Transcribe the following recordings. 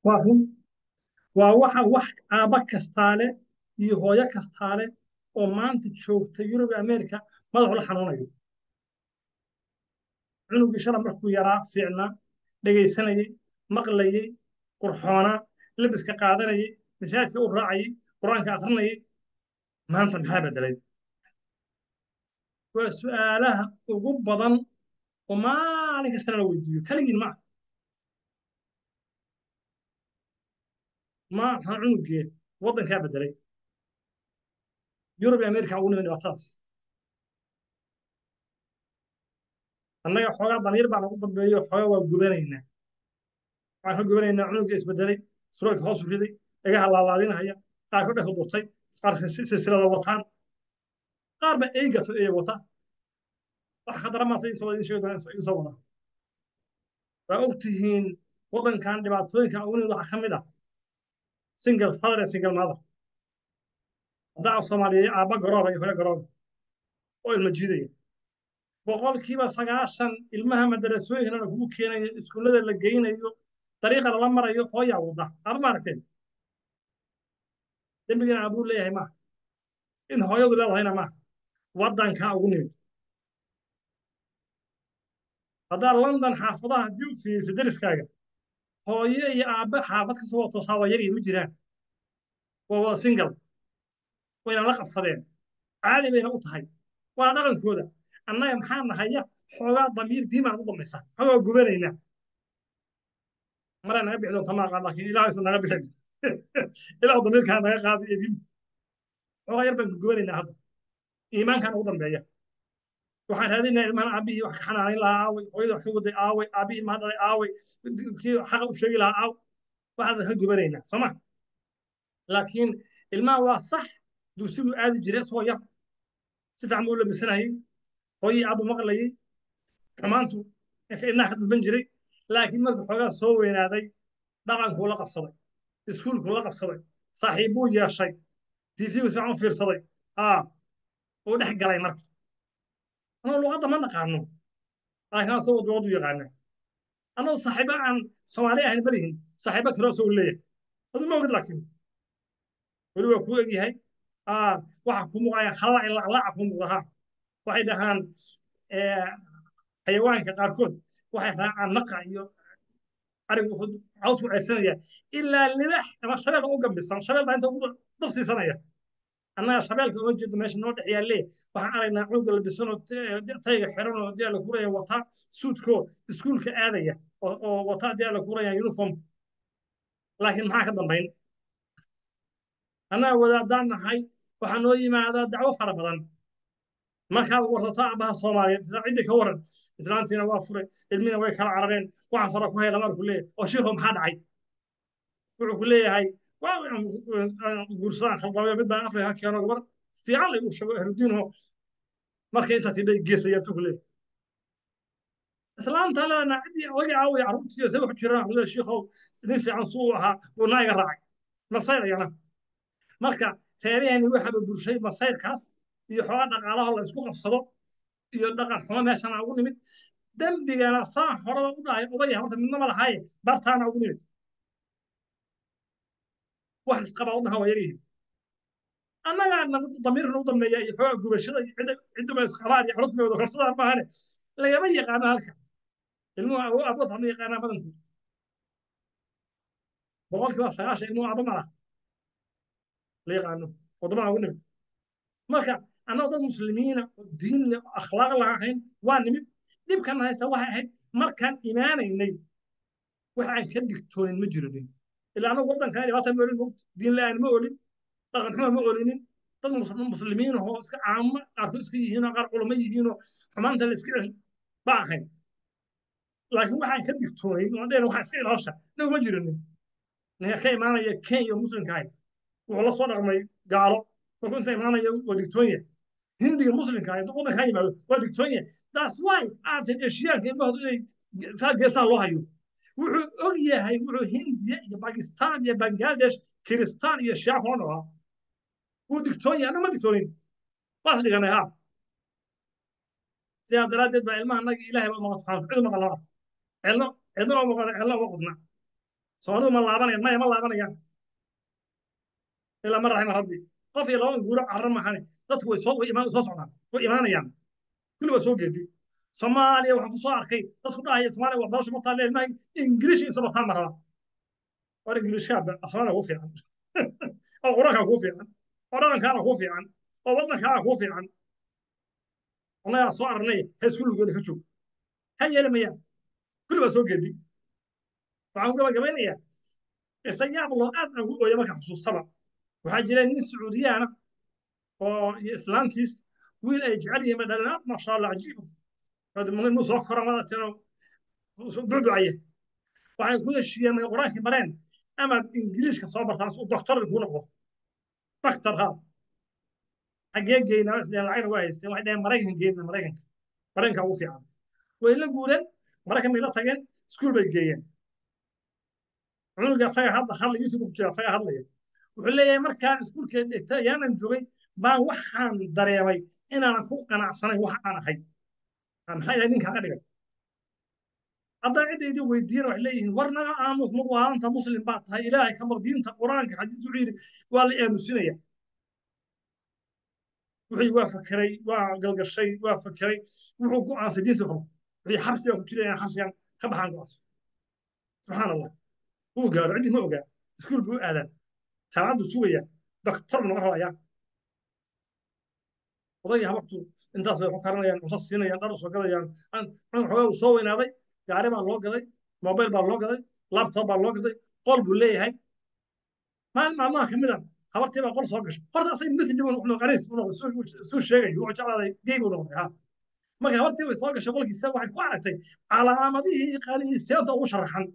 waa run waa waxa wax aabba kastaale iyo hooyo kastaale oo maanta joogta yurub iyo amerika madaxu la xanuunayo cunugii shala markuu yaraa fiicnaa dhegaysanayey maqlayey qurxoonaa labiska qaadanayey masaajidka u raacayey qur-aanka akrinayay maanta maxaa bedelay waa su'aalaha ugu badan oo maalin kastana la weydiiyo kaligiin ma ma maxaa cunugee waddankaa bedelay yurub iyo amerika ugu nimid dhibaatadaas annaga xoogaa damiir baan ugu dambeeyo xoogaa waa gubanaynaa waxaan ka gubanaynaa cunugga isbedelay suraalka hoos u riday dhagaha laalaadinahaya qaar ka dhexu durtay qaar silsilada wataan qaar ba eygato ee wata wax khadara maanta isoo idin sheegi doona idin soo wada waa og tihiin waddankan dhibaatooyinka ugu nimid waxaa ka mid ah single father and single mother haddaa af soomaaliyeey aabba garooba iyo hooyo garooba oo ilma jiidaya boqolkiiba sagaashan ilmaha madarasooyinkana kugu keenayo iskuullada la geynayo dariiqa lala marayo hooyaa wada aaba ma aragteen dembigana abuu leeyahay maaha in hooyadu leedahayna maaha waddankaa ugu nimid haddaa london xaafadaha haddii u fiiriso deriskaaga hooyo iyo aabbe xaafad kasoo wada toosaa waa yagii ma jiraan waa wada single wayna la qabsadeen caadi bayna u tahay waa dhaqankooda annaga maxaa nahaya xoogaa damiir diimaan u dambaysa xoogaa gubanaynaa maraa naga bixi doonta maaqaan laakiin ilaah isa naga bixin ilaah damiirkaa naga qaada iyo diinta xoogaa yar baan gubanaynaa hadda iimaankaan ugu dambeeya waxaan raadinayaa ilmahan aabbihii wax ka xanaanayn lahaa aaway hooyada wax ka waday aaway aabbihii ilmaha dhalay aaway kii xaqa u sheegi lahaa aaw waxaasaan ka gubanaynaa sooma laakiin ilmaha waa sax dugsigu aadi jiray isagoo yar si fiican buu u labisanayay hooyii aabbu maqlayay xumaantu inaha ka dalban jiray laakiin markuu xoogaa soo weynaaday dhaqankuu la qabsaday iskuulkuu la qabsaday saaxiibbuu yeeshay tiifigu si fiican u fiirsaday aa uu dhex galay marka anoo luqadda ma naqaano laakiin asagoo luqaddu yaqaana anoo saaxiibo aan soomaali ahayn balihin saaxiibo kale asagoo leeyahay adu ma ogid laakiin weli waa kuu egyahay waxa kuu muuqaya khalaac laclaaca kuu muuqda ha waxay dhahaan xayawaanka qaarkood waxay raacaan naqa iyo arigu wuxuu caws ku ceyrsanaya ilaa libax ama shabeel u gambisan shabeel baa inta ugu dab siisanaya annaga shabeelka uma jeedo meesha noo dhex yaalle waxaan aragnaa cunuga labisanoo tayga xiranoo dee la kuraya wataa suudkoo iskuulka aadaya oo wataa dee la kuraya uniform laakiin maxaa ka dambayn annaga wadaadaan nahay waxaa noo yimaadaa dacwo fara badan markaad warsato aabbaha soomaaliyeed ciddii ka waran islaantiina waa furay ilmina way kala carareen waxaan fara ku hayla marku leeyahay oo shiikho maxaa dhacay wuxuu ku leeyahay guursadaan khaldamay mid baan afrika ka keeno gabar fiican la igu sheego ahludiinho markay intaa tidhay geesayartu ku leeyahay islaanta leedana ciddii ogi aaway carruurtiiyo se wax jiraan wuxuu shiikhow nin fiican suu ahaa buu naa iga raacay masayr ayana marka reerahani waxaba burshay masayrkaas iyo xoogaa dhaqaalaha la isku qabsado iyo dhaqan xumo meeshana ugu nimid dembigana saa horeba u dhahay odaya horta midna ma lahaaye bartaana ugu nimid wax isqabaa waddanka waa yaryihiin annagaa damiirna u dambeeya iyo xoogaa gubashada iyo ciddaba isqabaan iyo carruurta wada korsadaan maahane lagama yaqaano halka ilmuhu abood hama yaqaanaa badankood boqolkiiba sagaashan ilmuhu aba mala la yaqaano waddamada ugu nimid marka annagoo dad muslimiina oo diin leh oo akhlaaq lahayn waa nimid dhibkan haysta waxay ahayd markaan imaanaynay wax aan ka digtoonin ma jiranin ilaa anagu waddankan dhibaata ma olin mogta diin la-aan ma olin dhaqan xuma ma olinin dad muslimiin oo iska caamo qaarkood iska yihiinoo qaar culamo yihiinoo xumaanta la iska cesh ba ahayn laakiin waxaan ka digtoonayn deen waxaa iska ilaasha nagu ma jiranin ninka ka imaanaya kenya muslimka ahay wuxuu la soo dhaqmay gaalo markuu inta imaanaya waa digtoonya hindiga muslimka ah waddanka ha yimaado waa digtoonya that's why aartan eshiyaanka ilmahoodu inay saa geesaa loo hayo wuxuu og yahay wuxuu hindiya iyo bakistan iyo bangladesh kiristaan iyo shiica kula noolaa wuu digtoon yahay annaga ma digtoonin waas dhiganay ha sidaa daraaddeed baa ilmaha annaga ilaahay baa maqan subxana cid maqan lama cidno cidno oo maqan cidno uma qudna soomaalidu ma laabanayaan maya ma laabanayaan ilaa ma raxima rabbi qof iyo laba guuro carra mahane dadku way soo way imaan soo socdaan way imaanayaan kulli waa soo geedi soomaaliya waxaan ku soo arkay dadku dhahaya soomaaliya waxbarasho ma taalle ilmaha ingiliish insa bartaan ma rabaa war ingiliishkaa soomaaliya kuu fiican oo quraankaa kuu fiican oo dhaqankaana kuu fiican oo waddankaana kuu fiican annagaa soo aragnay ha isku lugeena ka joog ha yeeli mayaan kulli waa soo geedi waxaan ku gabagabeynayaa isayaab loo aad aan ku ooya marka xusuustaba waxaa jira nin sacuudiyaana oo iyo islaantiis wiil ay jecel yihiin ba dhalinaad maasha allah cajiib mu soo kora madatino bucbucaya waxay ku heshiiyeen markay qur-aankii mareen amaad ingiliishka soo bartaan si uu doktor kuu noqdo doktor ha xaggee geynaa isleen lacagna waa haysteen waxay dhaheen maraykan geyna maraykanka maraykanka ugu fiican way la guureen maraykan bay la tageen iskuul bay geeyeen cunuga asaga hadda hadla youtube ku jira asaga hadlaya wuxuu leeyahay markaan iskuulka dhigtay ayaanan joogay baan waxaan dareemay inaanan ku qanacsanayn wax aan ahay maxaa ilahay ninkaa ka dhigay haddaan ciddaydii weydiiyana waxay leeyihiin war naga aamus ma waanta muslim baa tahay ilaahay ka baq diinta qur-aanka xadiis wuxuu yidhi waa la aamusinaya wixii waa fakeray waa galgashay waa fakeray wuxuu go'aansay diinta qabo wixii xabsigaan ku jiraya xabsigaan ka baxaan go'aansa subxaan allah wuu gaaro ciddii ma ogaa iskuul buu aadaa jaamacad buu sugayaa doktor buu naga rabayaa odagii habartu intaas bay ku karanayaan cunto siinayaan dhar usoo gadayaan xogaa uu soo weynaaday gaari baa loo gaday mobil baa loo gaday laptop baa loo gaday qol buu leeyahay maalin maalmaha ka mid a habartii baa qol soo gashay horta asay mithli buu noqday qaniis buu noqday suu sheegayo wuxuu jeclaaday gey buu noqday ha marka habartii way soo gashay qolkiisa waxay ku aragtay calaamadihii qaniiseenta ugu sharaxan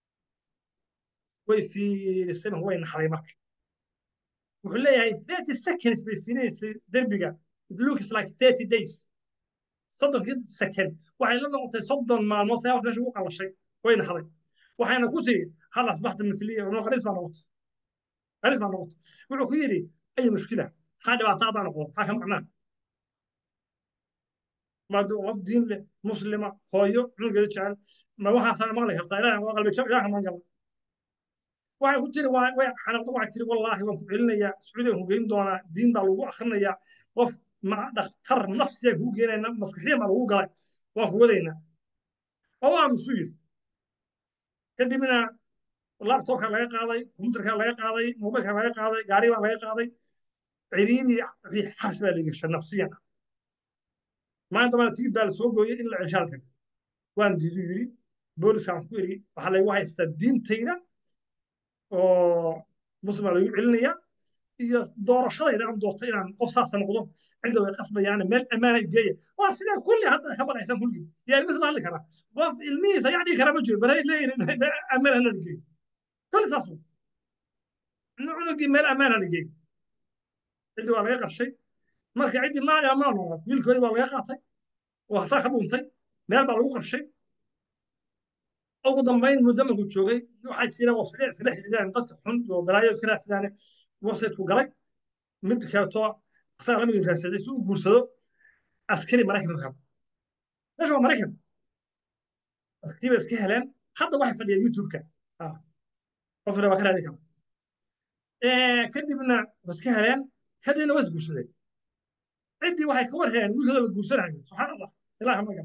way fiirisay way naxday marka wuxuu leeyahay thirty seconds bay fiinaysay derbiga it looks like thirty days soddonkii second waxay la noqotay soddon maalmood saa meesha ugu qalashay way naxday waxayna ku tiri hal asbaxta mithliya no qaniis baa noqotay qaniis baa noqotay wuxuu ku yidhi ay mushkila maxaa dhibaato haddaan noqdo maxaa ka macnaa maadu qof diin leh muslima hooyo cunugeeda jecel ma waxaasaa maqli kartaa ilaah waa qalbi jab ilaah maan gala waxay ku tiri way xanaaqdo waxay tiri wallaahi waan ku celinayaa sacuudiga ku geyn doonaa diin baa lagu akrinayaa qof dhakhtar nafsiyaa kuu geenayna maskaxiyan baa lagu galay waan ku wadaynaa oo waa musu yiri kadibna laptopka laga qaaday computerka laga qaaday mobilka laga qaaday gaari baa laga qaaday ciriidii xabs baa la gashay nafsiyan maanta bana tigid baa la soo gooyay in la ceshaalka waan diidu yiri booliskaan ku eri waxaa laygu haystaa diintayda oo muslim baa lagu celinaya iyo doorashadayda aan doortay inaan qof saasa noqdo cidda way qasbayaan meel ammaana geeya waa sidaa kulli hadda ka baqaysan kulligii yaa ilmis la hadli karaa qof ilmihiisa yaa dhigi kara ma jiro baray leeyihin ammaan hana la geeyo kulli saas cunugii meel ammaan hana geeyo ciddii waa laga qarshay marka ciddii maali ammaan noqda wiilkoodii waa laga qaatay waa saa ka dhuuntay meel baa lagu qarshay ugu dambayn muddo markuu joogay waxaa jira website iskala xiriiraan dadka xun iyo balaayo iska raadsadaan websiteku galay mid kaleeto asaga lamid raadsaday si uu guursado askari maraykan ka meesha waa maraykan askariba iska heleen hadda waxay fadhiyaan youtube-ka qofna waa ka raadi kara kadibna waa iska heleen kadibna waa isguursadeen ciddii waxay ka war heleen wiilkooda la guursanayo subxaan allah ilaah magan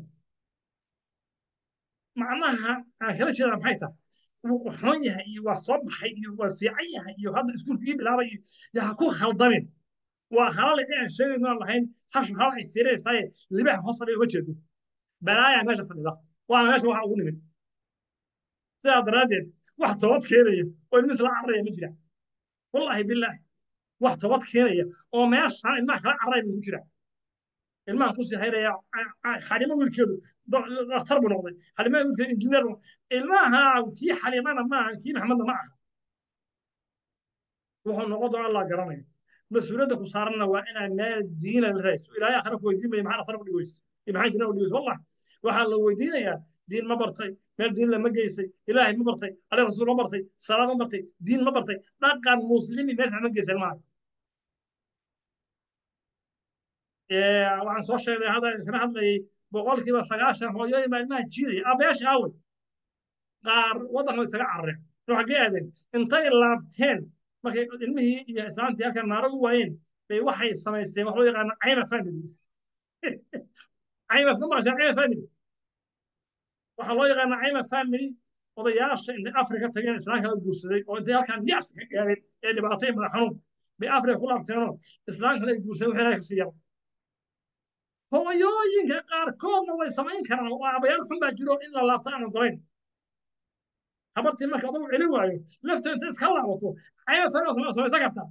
macnaha aan kala jeedaa maxay tahay wuu qurxoon yahay iyo waa soo baxay iyo waa fiican yahay iyo hadda iskuulka ii bilaabay iyo yaa ku khaldamin waa halale aan sheegayno aan lahayn hashu hal ay fiiraysaaye libaha hoos fadhiya uma jeedo balaayaa meesha fadhida waana meesha waxa ugu nimid sidaa daraaddeed wax toobad keenaya oo ilmis la cararaya ma jira wallaahi bilaahi wax toobad keenaya oo meeshaan ilmaha kala cararaya ma ku jira ilmahan kusii hayraya xalimo wiilkeedu dhakhtar buu noqday xalimaha wiilkeedu injineer buu ilmaha kii xalimana maaha kii maxamedna ma aha wuxuu noqon doona allah garanaya mas-uuliyadda ku saaranna waa inaa meel diina la raayso ilaahay akhira ku weydiin maya maxaa dhakhtar u dhigeysa iyo maxaa injineer u dhigeysa wallah waxaa la weydiinayaa diin ma bartay meel diin lama geysay ilaahay ma bartay ale rasuul ma bartay salaad ma bartay diin ma bartay dhaqan muslimi meel ma geysay maaha waxaan soo sheegnay hadda kana hadlayay boqolkiiba sagaashan hooyooyin baa ilmaha jiidaya aabbayaasha aawey qaar waddanka way isaga carareen xaggee aadeen intay laabteen markay ilmihii iyo islaantii halkan naaro u waayeen bay waxay samaysteen wax loo yaqaano cayma families cayma ma maqashaa cayma family waxaa loo yaqaana cayma family odayaasha intay afrika tageen islaamka la guursaday oo intay halkan yaas ka gaareen ee dhibaatay madax xanuun bay afrika ku laabteenoo islaamka la guursaday waxay ilahay ka siiyaan hooyooyinka qaarkoodna way samayn karaan oo aabayaal xun baa jiro in la laabto aan ogolayn habartii marka adugu celin waayo lafta inta iska laabato cayma family samaysan kartaa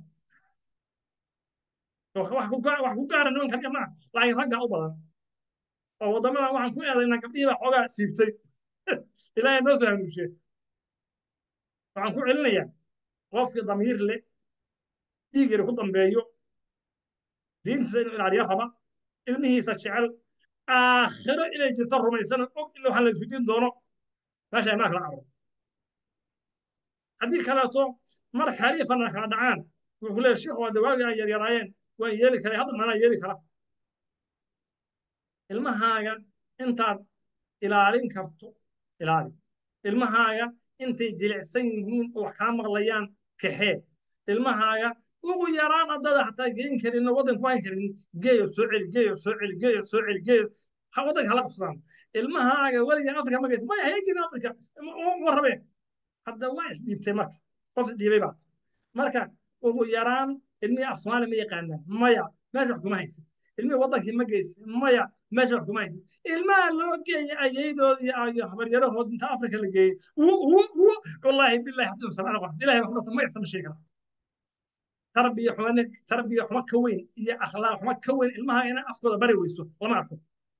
wax ku gaara nimankan gabdhaha laakiin raggaa u badan oo waddamadan waxaan ku eedaynaa gabdhihii baa xoogaa siibtay ilaahay noo soo hanuunshe waxaan ku celinayaa qofkii damiir leh dhiigeeda ku dambeeyo diintiisa inuu ilaaliyo raba ilmihiisa jecel aakhiro inay jirto rumaysana og in waxaan la isweydiin doono meesha imaanka la caro haddii kaleeto mar xariifana kala dhacaan wuxuu leeyahay sheekhu waa dawaagii ay yaryaraayeen waan yeeli karay hadda manaa yeeli kara ilmahaaga intaad ilaalin karto ilaali ilmahaaga intay jilicsan yihiin oo wax kaa maqlayaan kaxee ilmahaaga ugu yaraan haddada xataa geyn karin waddan ku hayn karin geeyo soo celi geeyo soo celi geeyo soo celi geeyo waddanka hala qabsadaan ilmahaaga weligan afrika ma geysa maya hayeegin afrika ma rabeen hadda waa isdhiibtay marka qof isdhiibay baa marka ugu yaraan ilmihii af soomaali ma yaqaanaan maya meesha wax kuma haysa ilmihii waddankii ma geysa maya meesha wax kuma haysa ilmaha loo geeyey ayaydoodii iyo habaryarahood inta afrika la geeyey wallaahi billahi haddii sabana qof ilahay wax dhata ma isama sheegi kara tarbiya xumane tarbiya xumo ka weyn iyo akhlaaq xumo ka weyn ilmaha inay afkooda bari weyso lama arko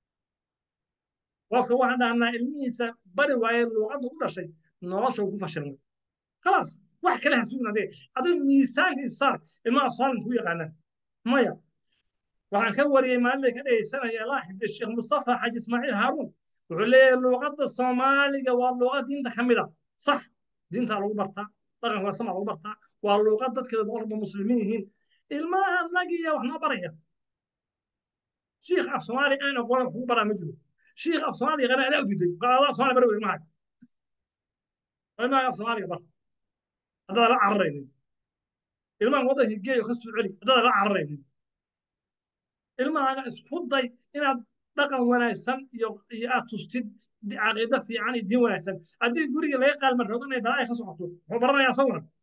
qofka waxaan dhahnaa ilmihiisa bari waaye luuqadda u dhashay nolosha ku fashilmay khalaas wax kale ha sugin adee adiga miisaanka isaar ilmaha soomaaliya ku yaqaanaan maya waxaan ka wariyey maalinay ka dhegaysanaya allah xifdi sheekh mustafa xaji ismaaciil haaruun wuxuu leeyahay luuqadda soomaaliga waa luuqad diinta ka mid a sax diintaa lagu bartaa dhaqanka warsamaa lagu bartaa waa luuqad dadkeeda boqolba muslimiin yihiin ilmaha nagiya wax noo baraya shiikh af soomaali aan aqoon kugu baraa ma jiro shiikh af soomaali yaqaana adaa u diiday qaada af soomaali bari wey ilmaha ilmaha af soomaaliga bar haddaad la cararaynin ilmaha waddanka geeyo ka soo celi haddaad la cararaynin ilmahaaga isku day inaad dhaqan wanaagsan iyo iyo aad tustid caqiido fiican iyo diin wanaagsan haddii guriga laga qaalma roganaya balaa ay ka socoto wuxuu baranaya asaguna